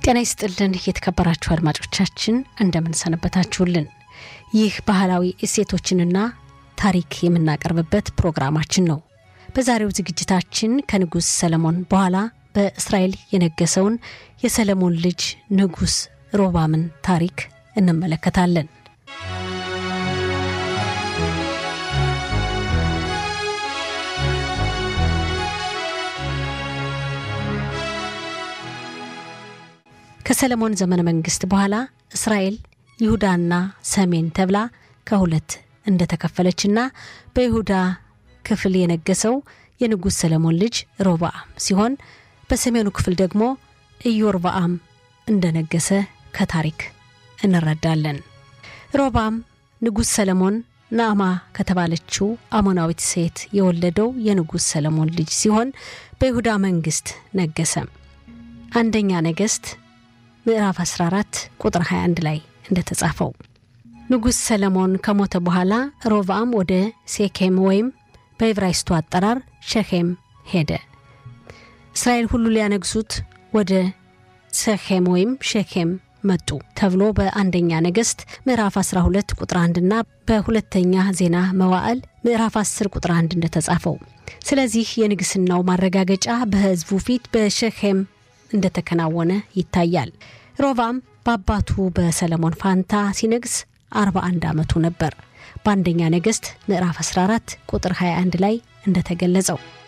ጤና ይስጥልን የተከበራችሁ አድማጮቻችን እንደምን ሰነበታችሁልን። ይህ ባህላዊ እሴቶችንና ታሪክ የምናቀርብበት ፕሮግራማችን ነው። በዛሬው ዝግጅታችን ከንጉሥ ሰለሞን በኋላ በእስራኤል የነገሰውን የሰለሞን ልጅ ንጉሥ ሮባምን ታሪክ እንመለከታለን። ከሰለሞን ዘመነ መንግስት በኋላ እስራኤል ይሁዳና ሰሜን ተብላ ከሁለት እንደተከፈለችና በይሁዳ ክፍል የነገሰው የንጉሥ ሰለሞን ልጅ ሮብዓም ሲሆን በሰሜኑ ክፍል ደግሞ ኢዮርብዓም እንደነገሰ ከታሪክ እንረዳለን። ሮብዓም ንጉሥ ሰለሞን ናዕማ ከተባለችው አሞናዊት ሴት የወለደው የንጉሥ ሰለሞን ልጅ ሲሆን በይሁዳ መንግስት ነገሰ። አንደኛ ነገሥት ምዕራፍ 14 ቁጥር 21 ላይ እንደተጻፈው ንጉሥ ሰለሞን ከሞተ በኋላ ሮብዓም ወደ ሴኬም ወይም በዕብራይስቱ አጠራር ሸኼም ሄደ። እስራኤል ሁሉ ሊያነግሱት ወደ ሰኼም ወይም ሸኬም መጡ ተብሎ በአንደኛ ነገሥት ምዕራፍ 12 ቁጥር 1 እና በሁለተኛ ዜና መዋዕል ምዕራፍ 10 ቁጥር 1 እንደተጻፈው። ስለዚህ የንግስናው ማረጋገጫ በሕዝቡ ፊት በሸኼም እንደተከናወነ ይታያል። ሮብዓም በአባቱ በሰለሞን ፋንታ ሲነግስ 41 ዓመቱ ነበር። በአንደኛ ነገሥት ምዕራፍ 14 ቁጥር 21 ላይ እንደተገለጸው